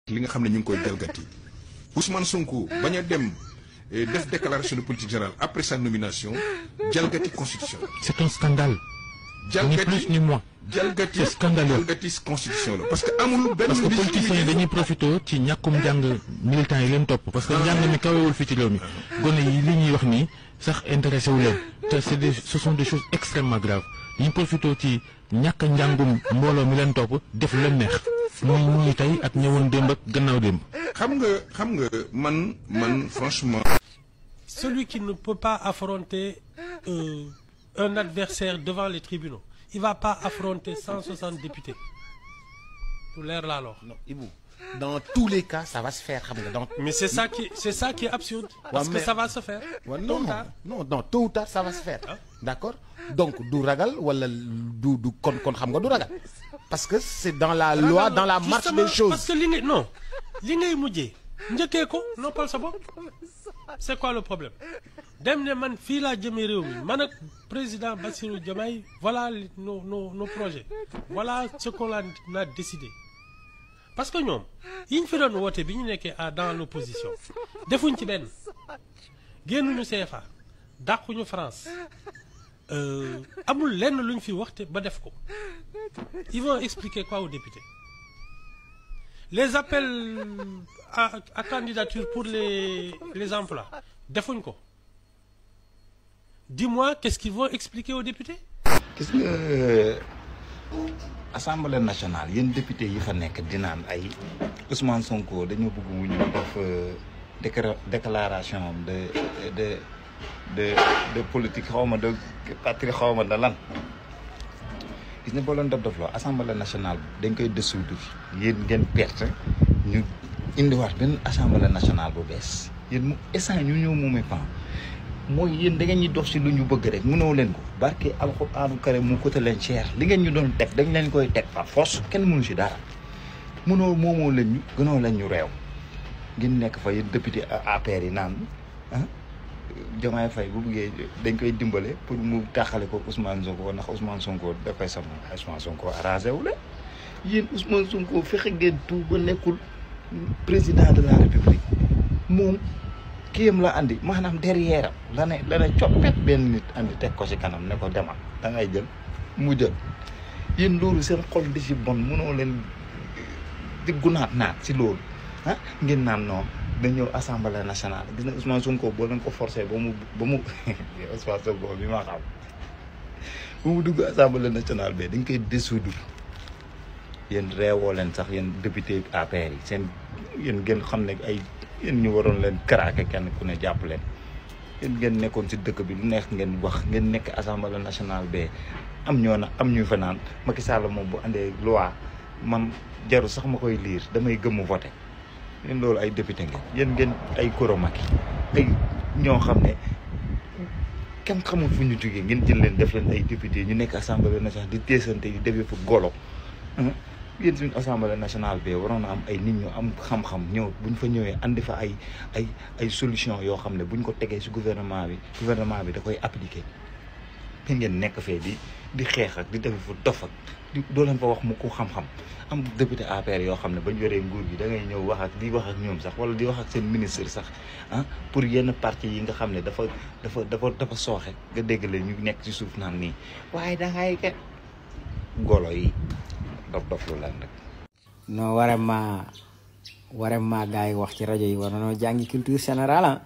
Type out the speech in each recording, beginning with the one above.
li nga xam ne ñu ngi koy jalgati Ousmane Sonko bañ a dem eh, def déclaration de politique générale après sa nomination jalgati constitution C'est un scandale. Ni plus ni moins. jalgati C'est scandaleux. jalgati constitution la parce que amul benn parce que légitimité. politiciens yi dañuy profité ci ñàkkum njàng militants yi leen topp parce que njàng mi kawewul fii ci réew mi gone yi li ñuy wax nii sax intéressé wu leen te c'est des ce sont des choses extrêmement graves ñu profité ci ñàkk njàngum mbooloo mi leen topp def lu leen neex muy ñuy tey ak ñëwoon démb ak gannaaw démb xam nga xam nga man man franchement. Celui qui ne peut pas affronter euh, un adversaire devant les tribunaux, il va pas affronter 160 députés. Pour l'air là alors. non Ibou dans tous les cas ça va se faire xam nga donc. Mais c'est ça qui c'est ça qui est absurde. Parce Ouais, que mais- ça va se faire. Ouais, Tôt non ou tard. non non tôt ou tard ça va se faire d'accord donc du ragal wala du du kon kon xam nga du ragal parce que c'est dans la loi dans la marche Justement, des choses Parce que li ngay non li ngay mujjee njëkkee ko noppal sa bopp c'est quoi le problème dem ne man fii laa jëmee réew mi man ak président Bassirou Diomaye voilà li- nos nos nos projets voilà ce qu'on a a décidé parce que ñoom yi ñu fi doon woote bi ñu nekkee à dans l'opposition defuñ ci benn génnuñu CFA dàquñu France euh, amul lenn lu ñu fi waxte ba def ko ils vont expliquer quoi aux députés les appels à, à candidature pour les les emplois defuñ ko dis-moi qu'est-ce qu'ils vont expliquer aux députés gis nga assemblée nationale yéen député yi fa nekk di naan ay Ousmane Sonko dañoo bëgg mu ñëw def euh, décra- déclaration de de de de politique xaw ma de patrie xaw ma da lan gis nga boo leen dof dofloo assemblée nationale dañ koy dissoudre yéen ngeen perte ñu indiwaat benn assemblée nationale bu bees yéen mu instant ñu ñëw moomee pan mooy yéen da ngeen ñuy dox si lu ñu bëgg rek mënoo leen ko barke alxuraanu karim mu coûté leen cher li ngeen ñu doon teg dañ leen koy teg par force kenn mënu si dara mënoo moomoo leen ñu gënoo leen ñu réew ngeen nekk fa yéen député APR yi naan ah Diomaye Faye bu bëggee dañ koy dimbale pour mu taxale ko Ousmane Sonko ndax Ousmane Sonko dafay sama Ousmane Sonko arrangé wu la yéen Ousmane Sonko fexe ngeen tout ba nekkul président de la République moom kiyam la andi maanaam derrière am la ne la ne coppet benn nit andi teg ko ci kanam ne ko demal da ngay jël mu jël yéen loolu seen xol di ci bon mënoo leen di gunaat naat ci loolu ah ngeen naan non dañ ñëw assemblée nationale gis na Ousmane Sonko boo leen ko forcé ba mu ba mu Ousmane Sonko bi ma xam ba mu dugg assemblée nationale bi dañ koy dissoudre yéen reewoo leen sax yéen député APR yi seen yéen ngeen xam ne ay yéen ñu waroon leen craquer kenn ku ne jàpp leen yéen ngeen nekkoon ci dëkk bi lu neex ngeen wax ngeen nekk assemblée nationale bee am ñoo na am ñu fa naan Macky Sall moom bu andee loi man jaru sax ma koy liir damay gëmmu voté yéen loolu ay député ngeen yéen ngeen ay koromaki ay ñoo xam ne kenn xamul fu ñu jógee ngeen jël leen def leen ay député ñu nekk assemblée nationale di teesante di defee fu golo yéen suñu assemblée nationale bi waroon na am ay nit ñu am xam-xam ñëw buñ fa ñëwee andi fa ay ay ay solution yoo xam ne buñ ko tegee ci gouvernement bi gouvernement bi da koy appliquer fi ngeen nekk fee di di xeex ak di def fu dof ak di doo leen fa wax mu ko xam-xam am député APR yoo xam ne bañ yoree nguur gi da ngay ñëw wax ak di wax ak ñoom sax wala di wax ak seen ministre sax ah pour yenn parti yi nga xam ne dafa dafa dafa dafa sooxe nga dégg leen ñu nekk ci suuf naan nii waaye da ngay ke golo yi dof dof lu leen rek non vraiment vraiment gars yi wax ci rajo yi war nañoo jàngi culture générale ah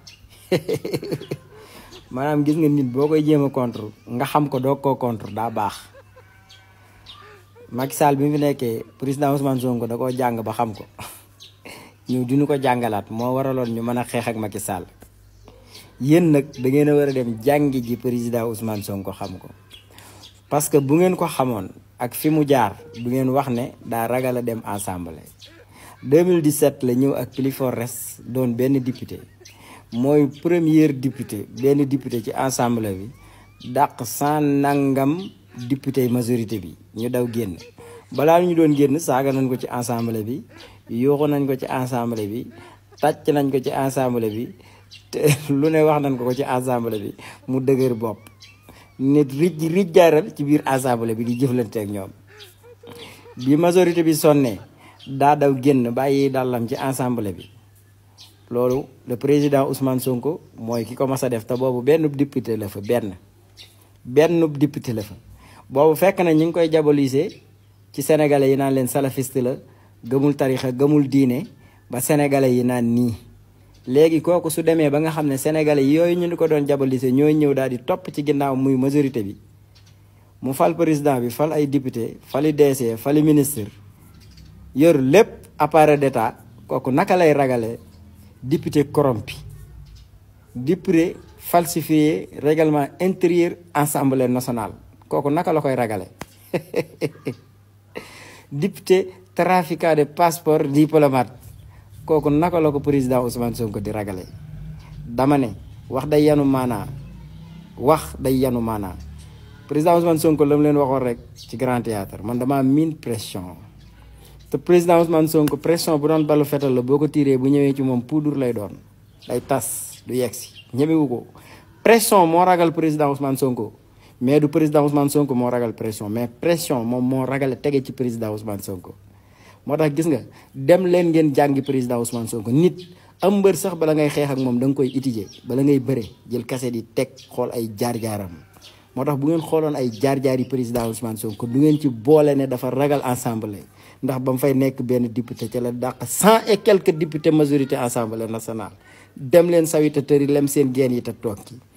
maanaam gis nga nit boo koy jéem a contre nga xam ko doog koo contre daa baax Macky Sall bi mu fi nekkee président Ousmane Sonko da koo jàng ba xam ko ñëw dinu ko jàngalaat moo waraloon ñu mën a xeex ak Macky Sall yéen nag da ngeen a war a dem jàngi ji président Ousmane Sonko xam ko parce que bu ngeen ko xamoon ak fi mu jaar du ngeen wax ne daa ragal a dem assemblée 2017 la ñëw ak plus fort res doon benn député mooy premier député benn député ci assemblée bi dàq sans nangam député majorité bi ñu daw génn balaa ñu doon génn saaga nañ ko ci assemblée bi yuuxu nañ ko ci assemblée bi tàcc nañ ko ci assemblée bi te lu ne wax nañ ko ko ci assemblée bi mu dëgër bopp nit rij rij jaaral ci biir assemblée bi di jëflante ak ñoom bi majorité bi sonnee daa daw génn bàyyi dàllam ci assemblée bi loolu le président Ousmane Sonko mooy ki ko mas a def te boobu benn député la fa benn benn député la fa boobu fekk na ñi ngi koy diaboliser ci sénégalais yi naan leen salafiste la gëmul tarixa gëmul diine ba sénégalais yi naan nii léegi kooku su demee ba nga xam ne sénégalais yooyu ñu ni ko doon diaboliser ñooy ñëw daal di topp ci ginnaaw muy majorité bi mu fal président bi fal ay député fali DC fali ministre yor lépp appareil d'état kooku naka lay ragale député corrompu député falsifié règlement intérieur assemblée nationale kooku naka la koy ragale député trafiquant de passeport diplomate kooku naka la ko président Ousmane Sonko di ragale dama ne wax day yanu maanaa wax day yanu maanaa président Ousmane Sonko la mu leen waxoon rek ci grand théâtre man dama miin pression te président Ousmane Sonko pression bu doon balu fetal la boo ko tiré bu ñëwee ci moom poudre lay doon day tas du yegg si ñemewu ko pression moo ragal président Ousmane Sonko mais du président Ousmane Sonko moo ragal pression mais pression moom moo ragal tege ci président Ousmane Sonko moo tax gis nga dem leen ngeen jàngi président Ousmane Sonko nit am mbër sax bala ngay xeex ak moom da nga koy étudier bala ngay bëre jël kase di teg xool ay jaar-jaaram moo tax bu ngeen xooloon ay jaar-jaar yi président Ousmane Sonko du ngeen ci boole ne dafa ragal assemblée ndax ba mu fay nekk benn député ca la dàq cent et quelques députés majorité assemblée nationale dem leen sawita tëri lem seen geen yi te toog ci